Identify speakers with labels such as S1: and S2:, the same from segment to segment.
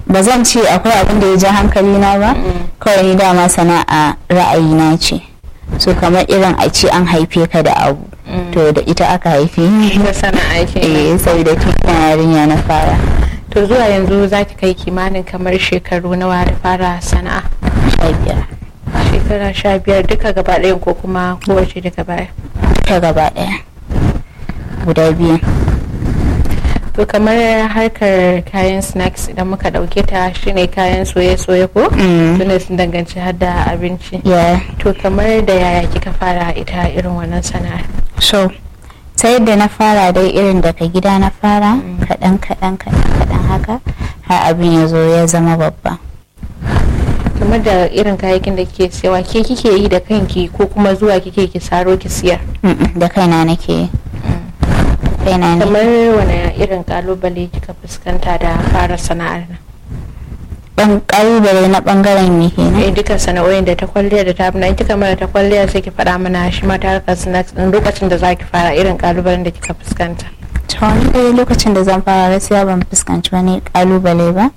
S1: ba zan ce akwai abin da ya ja hankali na ba kawai ni dama sana'a ra'ayina ce so kamar irin a ce an haife ka da abu to da ita aka haife ni
S2: da sana'a ke
S1: eh saboda tun ina yarinya na fara
S2: to zuwa yanzu za ki kai kimanin kamar shekaru nawa da fara sana'a
S1: sha biyar
S2: shekara sha biyar duka gaba ɗayan ko kuma kowace duka baya
S1: ta gaba daya guda biyu
S2: to kamar harkar kayan snacks idan muka ɗauke ta shine kayan soye-soye ko
S1: Mm.
S2: tunda sun danganci har da abinci
S1: ya
S2: to kamar da yaya kika fara ita irin wannan sana'ar
S1: so ta yadda na fara dai irin daga gida na fara kaɗan kaɗan kaɗan kaɗan haka har abin ya zo ya zama babba
S2: kamar da irin kayayyakin da kike siyawa ke kike yi da kanki ko kuma zuwa kike ki saro ki siyar
S1: Mm-mm, da kaina nake yi. kaina ne
S2: kamar wani irin kalubale kika fuskanta da fara sana'ar nan
S1: ban kalubale na bangaren me kenan
S2: eh duka sana'o'in da ta kwalliya da ta abuna in kika mana ta kwalliya sai ki faɗa mana shi ma ta harkar snacks din lokacin da zaki fara irin kalubalen da kika fuskanta
S1: to wani dai lokacin da zan fara gaskiya ban fuskanci wani kalubale ba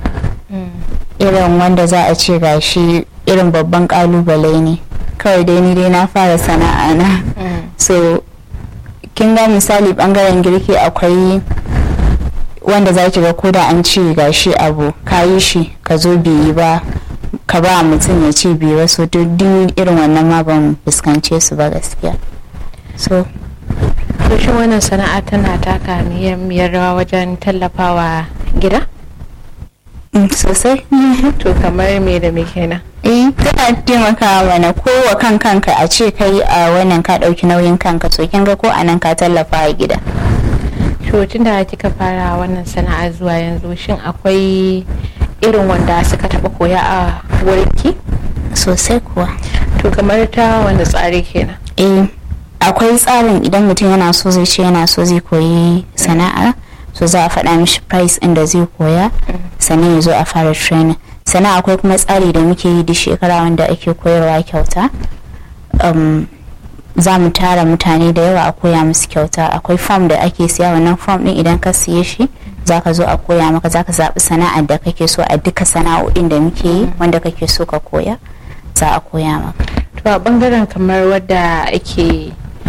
S1: irin wanda za a ce gashi irin babban kalubale ne kawai dai ni dai na fara sana'a na so kin ga misali bangaren girki akwai wanda za ki ga ko da an ce gashi abu ka yi shi ka zo biyi ba ka ba mutum ya ce biyi ba so duk duk irin wannan ma ban fuskance su ba gaskiya so
S2: to shin wannan sana'a tana taka muhimmiyar rawa wajen tallafawa gida
S1: mm, sosai
S2: to kamar me da me kenan
S1: eh tana taimakawa mana ko wa kan kanka a ce kai a wannan ka ɗauki nauyin kanka so kin ga ko a nan ka tallafa a gida
S2: to tunda kika fara wannan sana'a zuwa yanzu shin akwai irin wanda suka taba koya a wurinki
S1: sosai kuwa
S2: to kamar ta wanda tsari kenan
S1: eh akwai tsarin idan mutum yana so zai ce yana so zai koyi sana'a so za a faɗa mishi price inda zai koya sannan ya zo a fara training sannan akwai kuma tsari da muke yi duk shekara wanda ake koyarwa kyauta um, za mu tara mutane da yawa a koya musu kyauta akwai form da ake siya wannan form din idan ka siye shi za ka zo a koya maka za ka zaɓi sana'ar da kake so a duka sana'o'in da muke yi wanda kake so ka koya za a koya maka
S2: to a bangaren kamar wadda ake yi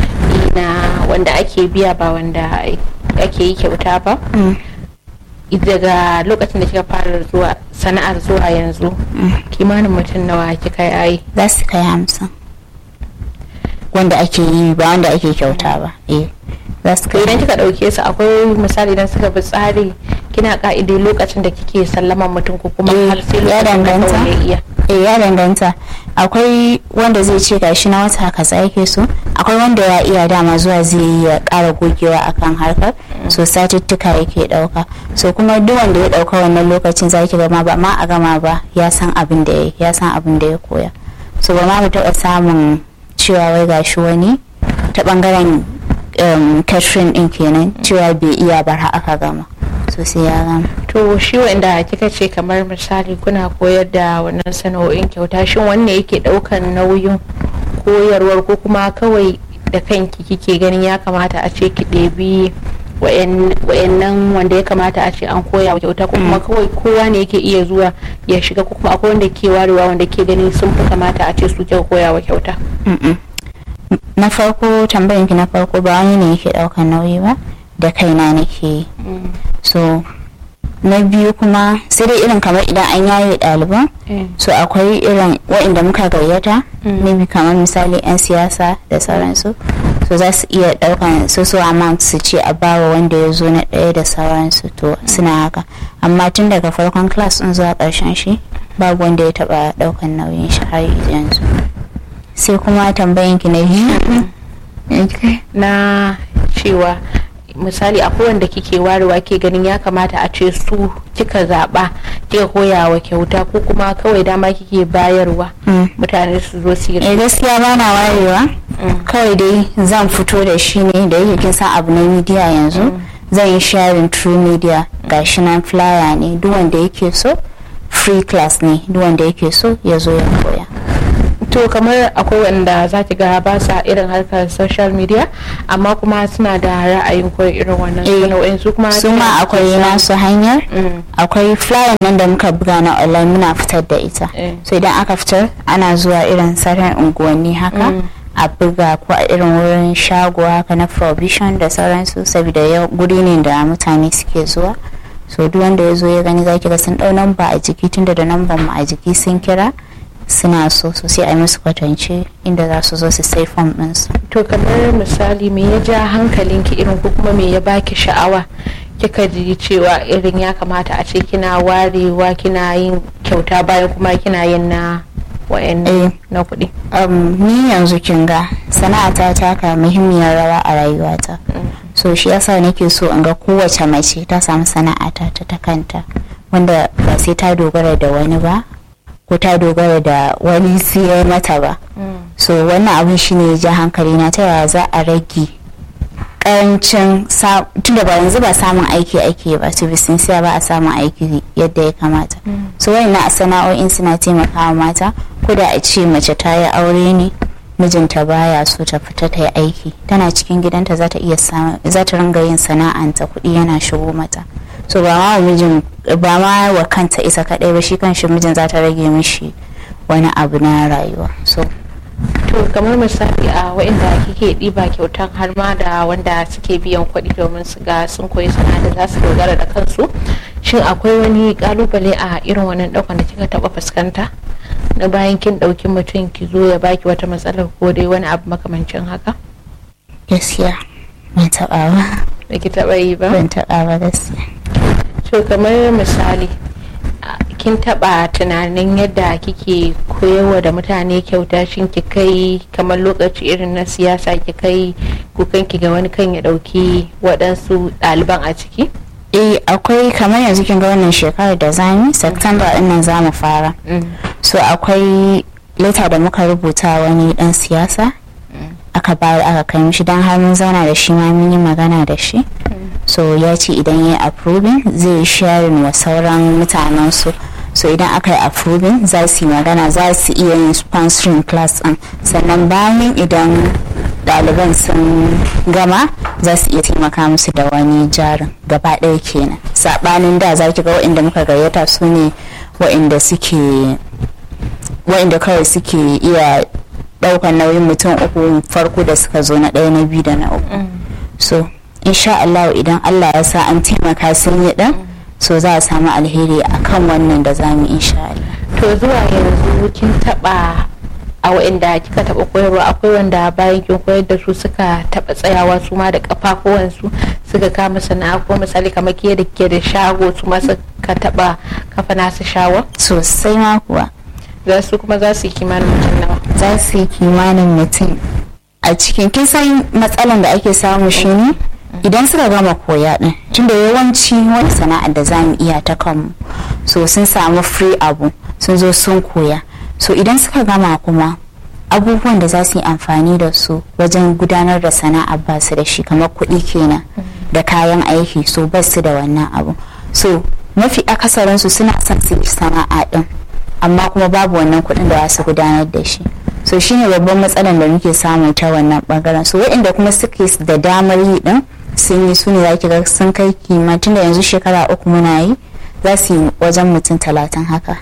S2: na wanda ake biya ba wanda ake yi kyauta ba daga lokacin da kika fara zuwa sana'ar zuwa yanzu kimanin mutum nawa kika yi
S1: za su kai hamsin wanda ake yi ba wanda ake kyauta ba eh za su
S2: to
S1: kai
S2: idan kika dauke su akwai misali idan suka bi tsari kina ka'ide lokacin da kike sallaman mutum ko kuma
S1: Eh,
S2: har sai
S1: ya
S2: lokacin da
S1: danganta.
S2: kawai ya iya
S1: eh ya danganta akwai wanda zai ce gashi na wata kaza yake so akwai wanda ya iya dama zuwa zai yi ya kara gogewa akan harkar so satuttuka yake dauka so kuma duk wanda ya dauka wannan lokacin zaki gama ba ma a gama ba ya san abin da ya ya san abin da ya koya so ba ma mu taɓa samun cewa wai gashi wani ta bangaren um, catherine din kenan cewa bai iya bar har aka gama so sai ya gama
S2: to shi wanda kika ce kamar misali kuna koyar da wannan sana'o'in kyauta shin wanne yake daukan nauyin koyarwar ko kuma kawai da kanki kike ganin ya kamata a ce ki ɗebi wayannan wanda ya kamata a ce an koya wa kyauta ko kuma kawai kowa ne yake iya zuwa ya shiga ko kuma akwai wanda ke warewa wanda ke ganin sun fi kamata a ce su ke koya wa kyauta
S1: Mm-mm. na farko tambayanki na farko ba wani ne yake daukan nauyi ba da kaina nake yi so na biyu kuma sai dai irin kamar idan an yaye ɗaliban so akwai irin waɗanda muka gayyata
S2: Mm.
S1: maybe kamar misali 'yan siyasa da sauransu so za su iya ɗaukan so so amount su ce a bawa wanda ya zo na ɗaya da sauransu to suna haka amma tun daga farkon class ɗin zuwa ƙarshen shi babu wanda ya taɓa ɗaukan nauyin shi har yanzu sai kuma tambayanki na biyu
S2: na cewa misali akwai wanda kike warewa ke ganin ya kamata a ce su kika zaba kika koya wa kyauta ko kuma kawai dama kike bayarwa
S1: Mm.
S2: mutane su zo su yi
S1: eh gaskiya ba na warewa
S2: Mm.
S1: kawai dai zan fito da shi ne da yake kin san abu na media yanzu zan yi sharing through media gashi nan flyer ne duk wanda yake so free class ne duk wanda yake so ya zo ya koya
S2: to kamar akwai wanda za ki ga ba sa irin harkar social media amma kuma suna da ra'ayin koyi irin wannan sana'o'in su kuma
S1: su ma akwai nasu hanyar akwai flyer nan da muka buga na online muna fitar da ita so idan aka fitar ana zuwa irin sauran unguwanni haka a buga ko a irin wurin shago haka na provision da sauransu saboda guri ne da mutane suke zuwa so duk wanda ya zo ya gani zaki ga sun dau namba a jiki tunda da namban mu a jiki sun kira suna so so sai a yi musu kwatance inda za su zo su sai fom ɗinsu.
S2: to kamar misali me ya ja hankalinki irin ko kuma me ya baki sha'awa kika ji cewa irin ya kamata a ce kina warewa kina yin kyauta bayan kuma kina yin na wayan na kuɗi.
S1: ni yanzu kin ga sana'ata ta taka muhimmiyar rawa a rayuwata so shi yasa nake so in ga kowace mace ta samu sana'ata ta ta kanta wanda ba sai ta dogara da wani ba ko ta dogara da wani siyar mata ba so wannan abin shine ya ja hankali na ta yaya za a rage karancin tunda ba yanzu ba samun aiki ake ba to bisin siya ba a samun aiki yadda ya kamata so wannan sana'o'in suna taimakawa mata ko da a ce mace ta yi aure ne mijinta baya so ta fita ta yi aiki tana cikin gidanta za ta iya za ta ringa yin sana'anta kuɗi yana shigo mata so ba ma mijin ba ma wa kanta isa kadai ba shi kan shi mijin za ta rage mishi wani abu na rayuwa so
S2: to kamar misali a waɗanda kike ɗiba kyautan har ma da wanda suke biyan kuɗi domin su ga sun koyi sana'a da za su dogara da kansu shin akwai wani kalubale a irin wannan ɗaukan da kika taɓa fuskanta na bayan kin ɗauki mutum ki zo ya baki wata matsalar ko dai wani abu makamancin haka
S1: gaskiya ban taɓa ba
S2: da ki taɓa yi ba
S1: ban taɓa ba gaskiya
S2: to kamar misali kin taba tunanin yadda kike koyarwa da mutane kyauta shin ki kai kamar lokaci irin na siyasa ki kai kukan ki ga wani kan ya dauki waɗansu ɗaliban a ciki
S1: eh akwai kamar yanzu kin ga wannan shekarar da zami september din nan zamu fara so akwai leta da muka rubuta wani dan siyasa aka bayar aka kai mishi dan har mun zauna da shi ma mun yi magana da shi so ya ce idan ya yi approving zai sharing wa sauran mutanen su so idan aka yi approving za su yi magana za su iya yin sponsoring class din sannan bayan idan ɗaliban sun gama za su iya taimaka musu da wani jarin gaba ɗaya kenan saɓanin da za ki ga waɗanda muka gayyata su ne waɗanda suke waɗanda kawai suke iya ɗaukar nauyin mutum uku farko da suka zo na ɗaya na biyu da na uku so insha Allah idan Allah ya sa an taimaka sun yi ɗan so za a samu alheri akan wannan da za mu insha Allah
S2: to zuwa yanzu kin taɓa a waɗanda kika taɓa koyarwa akwai wanda bayan kin koyar da su suka taɓa tsayawa su ma da kafafuwansu suka kama sana'a ko misali kamar ke da ke da shago su ma suka taɓa kafa nasu shawa
S1: sosai ma kuwa
S2: za su kuma za su yi kimanin mutum nawa
S1: za su yi kimanin mutum a cikin kisan matsalan da ake samu shine idan suka gama koya din tunda yawanci wani sana'ar da za mu iya ta kanmu so sun samu free abu sun zo sun koya so idan suka gama kuma abubuwan da za su yi amfani da su wajen gudanar da sana'a ba su da shi kamar kuɗi kenan da kayan aiki so ba su da wannan abu so mafi akasarinsu suna son su yi sana'a din amma kuma babu wannan kuɗin da za su gudanar da shi so shine babban matsalar da muke samu ta wannan bangaren so waɗanda kuma suke da damar yi din sun yi su ne za ki ga sun kai kima tun da yanzu shekara uku muna yi za su yi wajen mutum talatin haka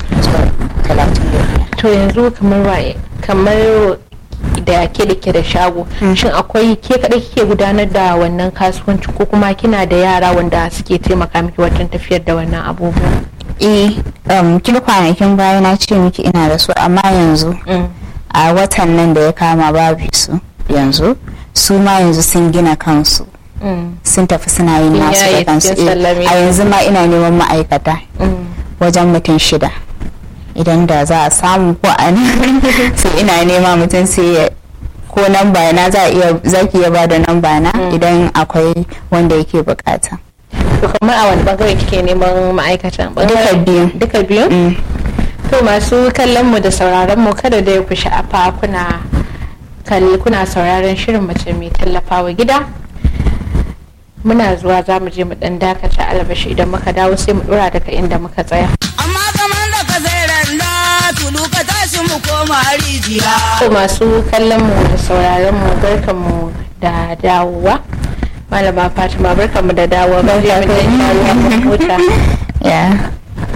S2: to yanzu kamar waye kamar da ke da ke da shago shin akwai ke kaɗai kike gudanar da wannan kasuwanci ko kuma kina da yara wanda suke taimaka miki wajen tafiyar da wannan abubuwa
S1: eh um, kin kwanakin baya na ce miki ina da su amma yanzu a watan nan da ya kama babu su yanzu su ma yanzu sun gina kansu sun tafi suna yin nasu da kansu a yanzu ma ina neman ma'aikata wajen mutum shida idan da za a samu ko a sai ina nema mutum sai ko namba na za iya zaki iya bada namba na idan akwai wanda yake bukata
S2: to kamar a wani bangare kike neman ma'aikatan
S1: duka biyu
S2: duka biyu to masu kallon mu da sauraron mu kada da ku sha'afa kuna kalli kuna sauraron shirin mace mai tallafawa gida muna zuwa za mu je mu dan dakata albashi idan muka dawo sai mu dora daga inda muka tsaya
S3: amma kamar da ka zai randa tulu ka tashi mu koma rijiya
S2: To masu kallon mu da sauraron mu barkan mu da dawowa malama fatima barkan mu da dawowa mun je mun dan sha ruwa mun huta
S1: ya